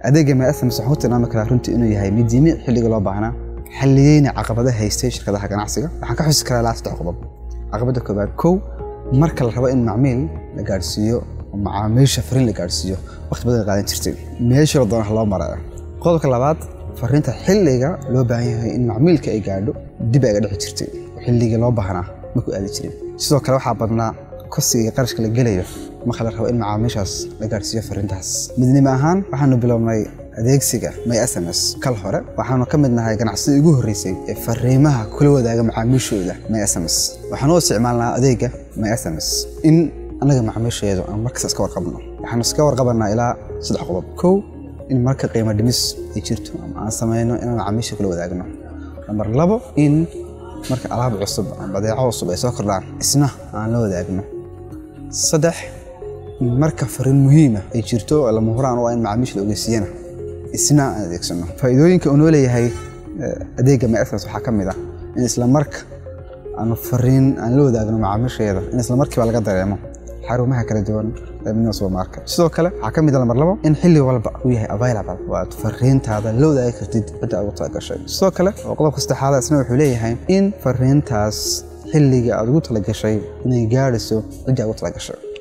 adeega my sms waxaan ku tilmaami karaa runtii inuu yahay mid yimi xilliga loo baahnaa xalliyeyna caqabada haystay shirkadaha ganacsiga waxaan ka xusi karaa ilaa saddex qodob caqabada koobaad kow marka la rabo in macmiil la gaadhsiiyo oo macaamiisha fariin la gaadhsiiyo waqti badan qaadan jirtay meesha la doona loo maraya qodobka labaad fariinta xilliga loo baahan yahay in macmiilka ay gaadho dib ay ga dhici jirtay oo xilligii loo baahnaa ma ku aadi jirin sidoo kale waxaa badnaa kosiga iyo qarashka la gelayo marka la rabo in macaamiishaas la gaadhsiiyo fariintaas midnimo ahaan waxaanu bilownay adeegsiga my sms kal hore waxaanu ka mid nahay ganacsadii ugu horreysay ee fariimaha kula wadaaga macaamiishooda my sms waxaanu u isticmaalnaa adeega my sms in annaga macaamiisheedu aan markasta iska warqabno waxaanu iska warqabanaa ilaa saddex qodob kow in marka qiimo dhimis ay jirto ama aan samayno inaan macaamiisha kula wadaagno nambar labo in marka alaab cusub ama badeeco cusub ay soo kordhaan isna aan la wadaagno saddex in marka fariin muhiima ay jirto oo lama huraan u ah in macaamiisha la ogeysiiyana isna aan adeegsano faa'iidooyinka uu noo leeyahay adeegga my sms waxaa ka mid ah in isla marka aanu fariin aan la wadaagno macaamiisheeda in isla markiiba laga dareemo xarumaha kala duwan ee midnimo supermarket sidoo kale waxaa ka mid ah lambar labo in xilli walba uu yahay available oo aad fariintaada la wadaagi kartid cidda ugu talagashay sidoo kale oo qodobka saddexaad isna wuxuu leeyahay in fariintaas xilliga aad ugu talagashay inay gaadhayso cidda ugu talagashay